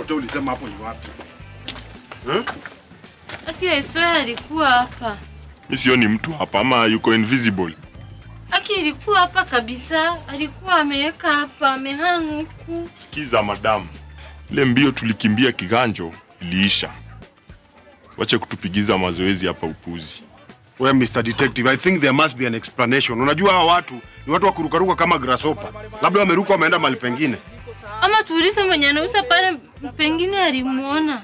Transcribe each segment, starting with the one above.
hotel ulisema hapo ni wapi? Hmm? Aki I swear alikuwa hapa. Mi sioni mtu hapa ama yuko invisible. Aki ilikuwa hapa kabisa. Alikuwa ameweka hapa, amehang huku. Sikiza madamu, ile mbio tulikimbia kiganjo iliisha. Wache kutupigiza mazoezi hapa upuzi. Well, Mr. Detective, I think there must be an explanation. Unajua hawa watu ni watu wa kurukaruka kama grasshopper. Labda wameruka wameenda mahali pengine. Ama tuulize mwenye anauza pale, pengine alimuona.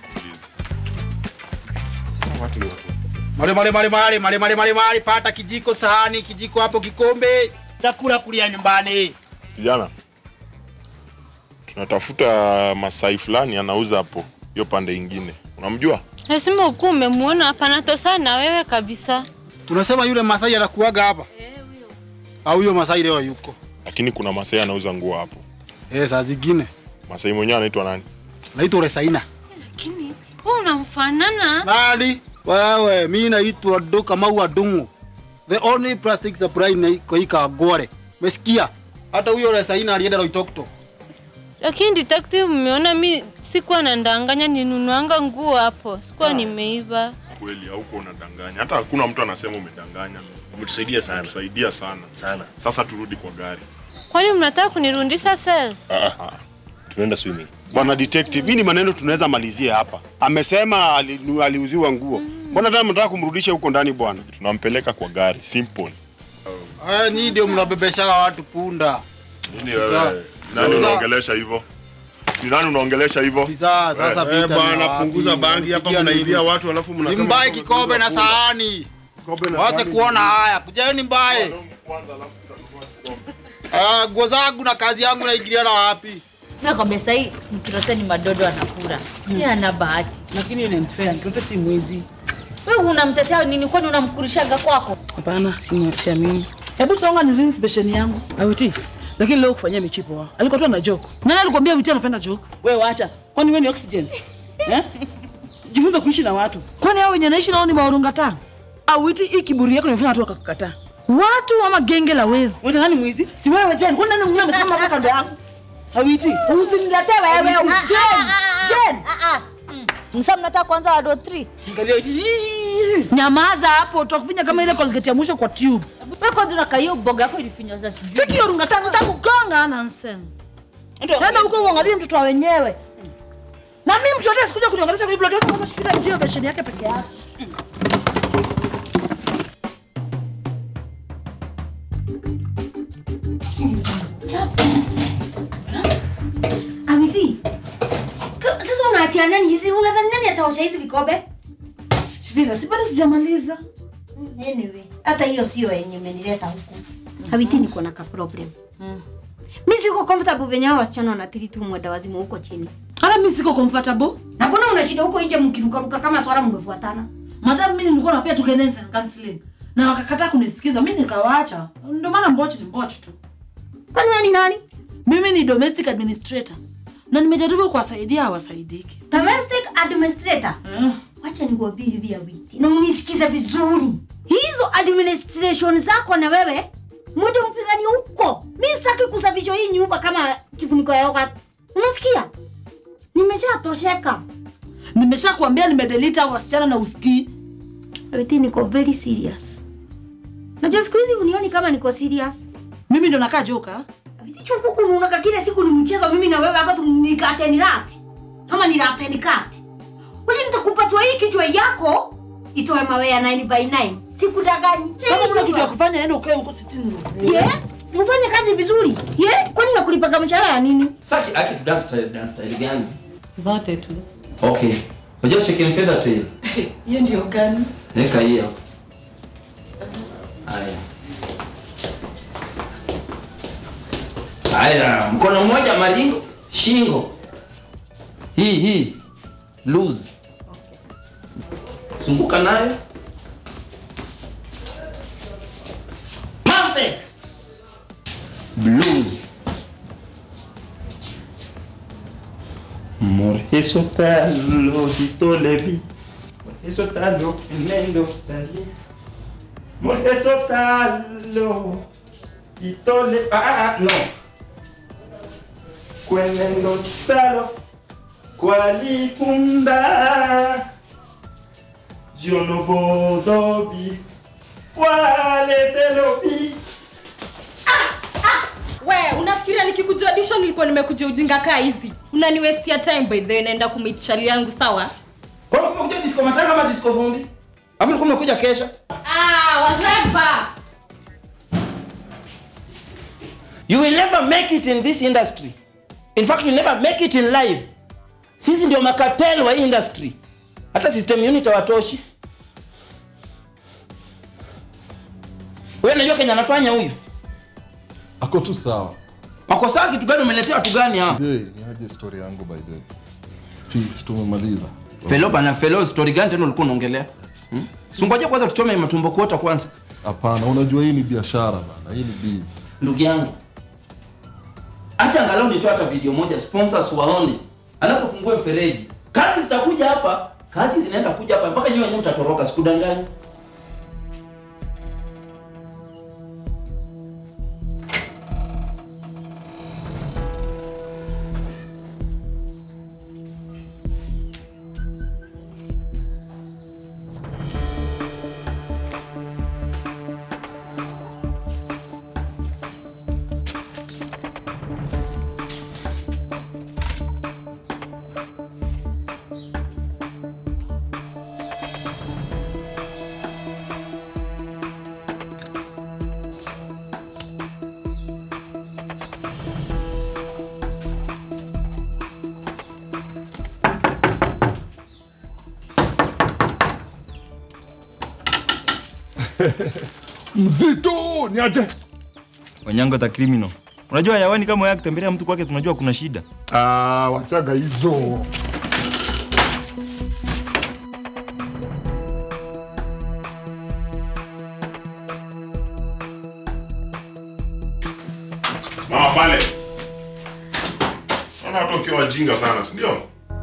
Male male male male male male male male pata kijiko sahani kijiko hapo kikombe chakula kulia nyumbani. Kijana, tunatafuta Masai fulani anauza hapo hiyo pande ingine, unamjua? Lazima ukuwa umemuona hapa, natosana na wewe kabisa. Unasema yule Masai anakuaga hapa? Au huyo Masai leo yuko? Lakini kuna Masai anauza nguo hapo. Eh, saa zingine. Masai mwenyewe anaitwa nani? Naitwa Resaina. Lakini wewe unamfanana. Nani? Wewe, mimi naitwa Doka Maua Dungu. The only plastic supply na kwa hii Kagore. Umesikia? Hata huyo Resaina alienda Loitoktok. Lakini detective, mmeona mi sikuwa nandanganya, ninunuanga nguo hapo, sikuwa nimeiba. Kweli hauko unadanganya, hata hakuna mtu anasema umedanganya. Umetusaidia sana Tusaidia sana sana. Sasa turudi kwa gari. Kwani mnataka kunirundisha sel? Tunaenda swimming. Bwana detective, hii ni maneno tunaweza malizia hapa. Amesema ali- aliuziwa nguo. Mbona tena mnataka kumrudisha huko ndani bwana? Tunampeleka kwa gari, simple. Ah, nyinyi ndio mnabebesha watu punda. Nini Sasa- wewe? Nani sasa- unaongelesha hivyo? Ni nani unaongelesha hivyo? Sasa sasa Eh, vita bwana, ni wapi? punguza bangi hapa, Mnapigia mnaibia nini? watu alafu mnasema Simbaye kwamba kikombe na tunakula. sahani. Kikombe na Wache sahani. kuona haya. Kujeni mbaye. Ah, nguo zangu na kazi yangu naingiliana wapi? Nakwambia sahii mkirote ni madodo anakula. Yeye ana bahati. lakini hiyo ni unfair. Mtoto si mwizi. Wewe unamtetea nini? Kwani unamkurishaga kwako? Hapana, sina siamini. Hebu songa ni rinse besheni yangu. Awiti. Lakini leo kufanyia michipo wa. Alikuwa tu ana joke. Nani alikwambia Awiti anapenda jokes? Wewe acha. Kwani wewe ni oxygen? Eh? Jifunze kuishi na watu. Kwani hao wenye naishi nao ni maurunga tano? Awiti, hii kiburi yako inafanya watu wakakukataa. Watu ama genge la wezi. Wewe nani mwizi? Si wewe Jen. Kwani nani mwingine amesimama hapa kando yangu? Awiti. Usiniletee wewe. Jen. Jen. Msa mnataka kwanza wado 3. Angalia Awiti. Nyamaza hapo, utakufinya kama ile Colgate ya mwisho kwa tube. Wewe kwanza unakaa hiyo boga yako ilifinyoza sijui. Cheki hiyo runga tano nitakugonga nonsense. Nenda huko uangalie mtoto wa wenyewe. Na mimi mtoto yote sikuja kuniongelesha kwa hivyo ndio kwanza shida ndio besheni yake peke yake. Amithi. Ka- Sasa unaachia nani hizi? Unadhani nani ataosha hizi vikombe? Shivira, si bado sijamaliza. Anyway, hata hiyo sio yenye imenileta huku. Amithi niko na ka problem. Mimi siko comfortable venye hao wasichana wanatiri tu mwenda wazimu huko chini. Hata mimi siko comfortable. Na mbona una shida huko nje mkirukaruka kama swala mmefuatana? Madam mimi nilikuwa napia tu guidance and counseling. Na wakakataa kunisikiza, mimi nikawaacha. Ndio maana mbochi ni mbochi tu. Kwani wewe ni nani? Mimi ni domestic administrator. Na nimejaribu kuwasaidia hawasaidiki. Domestic administrator. Wacha nikwambie hivi ya wiki. Na unisikize vizuri. Hizo administration zako na wewe mwende mpigani huko. Mimi sitaki kusafisha hii nyumba kama kifuniko ya yoga. Unasikia? Nimeshatosheka. Nimeshakwambia nimedelete hao wasichana na usikii. Everything niko very serious. Najua siku hizi unioni kama niko serious. Mimi ndo nakaa joka. Chungu unaona kila siku ni mchezo mimi na wewe hapa tu nikate ni rati. Kama ni rati ni kati. Wewe nitakupasua hii kichwa yako itoe mawe ya 9 by 9. Sikudaganyi. Kama kuna kitu ya kufanya nenda ukae huko sitini room. Yeah? Ufanye kazi vizuri. Yeah? Kwani nakulipaga mshahara ya nini? Saki aki tu dance style dance style gani? Zote tu. Okay. Unajua shake and feather tail? Hiyo ndio gani? Weka hiyo. Haya. Haya, mkono mmoja maringo, shingo. Hii hii. Loose. Zunguka nayo. Perfect. Blues. Amor, eso talo, dito levi. Eso talo, enendo tali. Amor, eso talo, dito le... Ah, ah, no. Cuenendo salo. kwalikunda jonobodobi waletelobi we unafikiria nikikuja audition nilikuwa nimekuja ujinga kaa hizi unaniwestia time by the way naenda kumit chali yangu sawa Kwa nini umekuja disco matanga ama disco vumbi? Hapo ulikuwa umekuja kesha. ah, whatever. You will never make it in this industry. In fact, you will never make it in life. Sisi ndio makatel wa industry. Hata system unit hawatoshi. Wewe unajua Kenya anafanya huyu? Ako tu sawa. Makosa kitu gani umeletea watu gani hapa? Hey, ni aje story yangu by the way. Si si tumemaliza. Felo bana, felo story gani tena ulikuwa unaongelea? Hmm? Sungoje kwanza tuchome matumbo kuota kwanza. Hapana, unajua hii ni biashara bana. Hii ni biz. Ndugu yangu. Acha angalau nitoe hata video moja sponsors waone. Alafu fungue mfereji. Kazi zitakuja hapa, kazi zinaenda kuja hapa mpaka nyinyi wenyewe mtatoroka sikudanganya. Mzito, ni aje? Wanyango the criminal. Unajua hayawani kama wewe akitembelea mtu kwake tunajua kuna shida. Ah, wachaga hizo. Mama pale. Naona watu wakiwa wajinga sana, si ndio?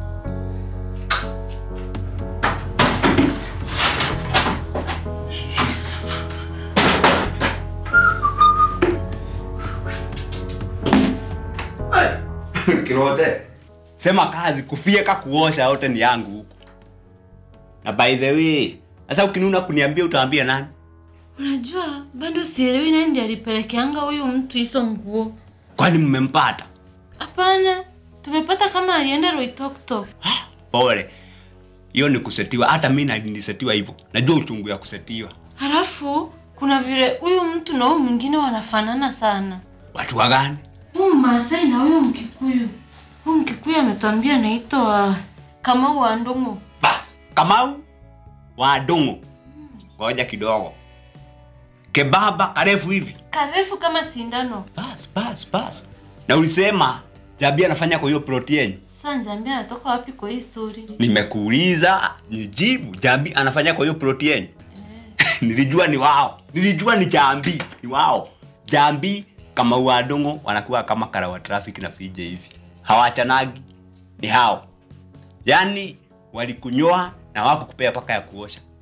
kirote sema kazi kufieka kuosha yote ni yangu huku na by the way sasa ukinuna kuniambia utaambia nani Unajua bado sielewi nani ndiye alipelekeanga huyu mtu hizo nguo. kwani mmempata Hapana, tumepata kama alienda Roitoktok. pole hiyo ni kusetiwa hata mi na- nilisetiwa hivyo najua uchungu ya kusetiwa Halafu kuna vile huyu mtu na huyu mwingine wanafanana sana. watu wagani Huyu Maasai na huyu Mkikuyu. Huyu Mkikuyu ametuambia anaitwa Kamau wa Ndungu. bas kamau wadungu ngoja kidogo kebaba karefu hivi Karefu kama sindano. bas bas bas na ulisema jabi anafanya kwa hiyo protein Sasa njambia anatoka wapi kwa hii story? nimekuuliza nijibu jambi anafanya kwa hiyo protein nilijua ni wao nilijua ni jambi ni wao jambi kama uadongo wanakuwa kama karawa traffic na fije hivi hawachanagi ni hao yaani walikunyoa na wakukupea paka ya kuosha